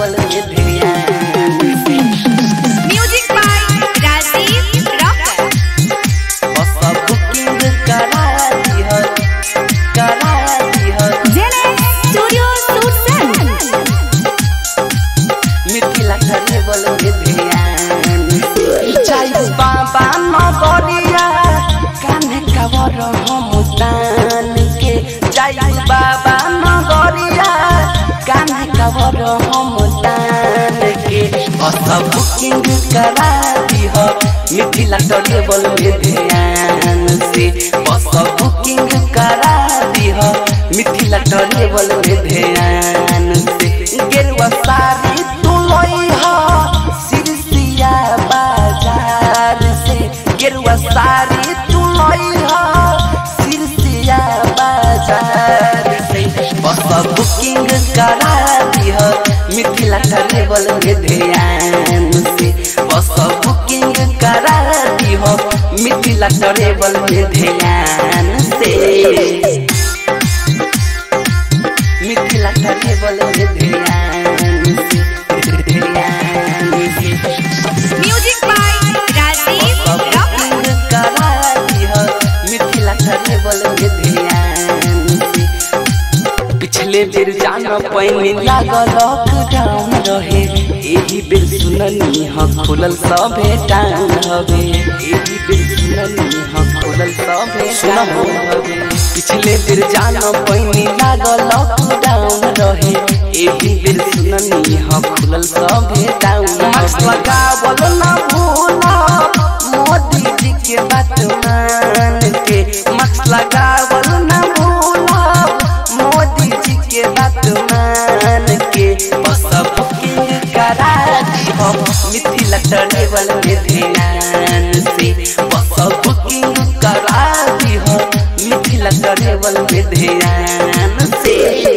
Travel में ध्यान से Music by Rajiv Rocker. Bus booking करा दिह करा दिह Jene Studio Susan. Mithila travel में ध्यान से जाई बाबा नगरिया कान्हे कवर हम तान के जाई बाबा नगरिया कान्हे कवर हम तान के बस बुकिंग करा दिह मिथिला ट्रेवल में ध्यान से बस बुकिंग करा दिह मिथिला ट्रेवल में ध्यान से गेरुआ साड़ी तू लइहा सिरसिया बाजार से गेरुआ साड़ी तू लइहा सिरसिया बाजार से बस बुकिंग करा दिह मिथिला ट्रेवल में ध्यान से बस बुकिंग करा दिह मिथिला ट्रेवल में ध्यान से मिथिला ट्रेवल में ध्यान से ध्यान से Music by Rajiv Rocker. Booking करा दिह मिथिला ट्रेवल में ध्यान से पिछले बेर जाना पैनी लागल लॉकडाउन रहे एही बेर सुननी ह खुलल सभे टाउन हवे एही बेर सुननी ह खुलल सभे टाउन हवे पिछले बेर जाना पैनी लागल लॉकडाउन रहे एही बेर सुननी ह खुलल सभे टाउन मास्क लगावल ना भूला मोदी जी के बात मान के मास्क लगावल ना भूला मोदी जी के बात मान के बस बुकिंग करा दिहो मिथिला ट्रेवल में ध्यान से बस बुकिंग करा दिहो मिथिला ट्रेवल में ध्यान से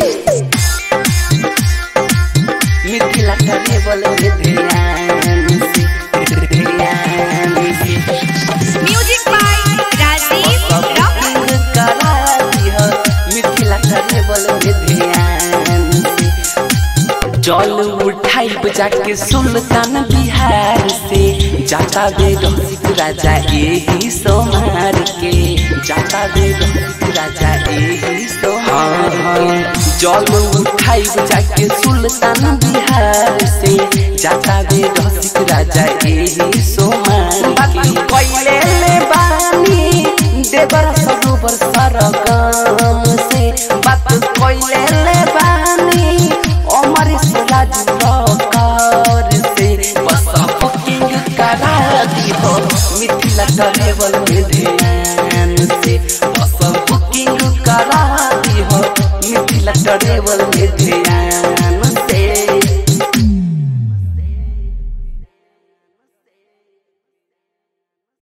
मिथिला ट्रेवल में ध्यान से ध्यान से Music by Rajiv Rocker. Booking करा दिह मिथिला ट्रेवल में ध्यान से जल उठाई जाके सुल्तान बिहार से जाता बे रसिक राजा एही सोमार के जाता बे रसिक राजा एही सोमार के जल उठाई जाके सुल्तान बिहार से जाता बे रसिक राजा एही सोमार के पहिले ले बानी देवर सरोवर सरगम से बात कोइले ले बानी अमर राज कर से बस बुकिंग करा दिहो मिथिला ट्रेवल में ध्यान से बस बुकिंग करा दिहो मिथिला ट्रेवल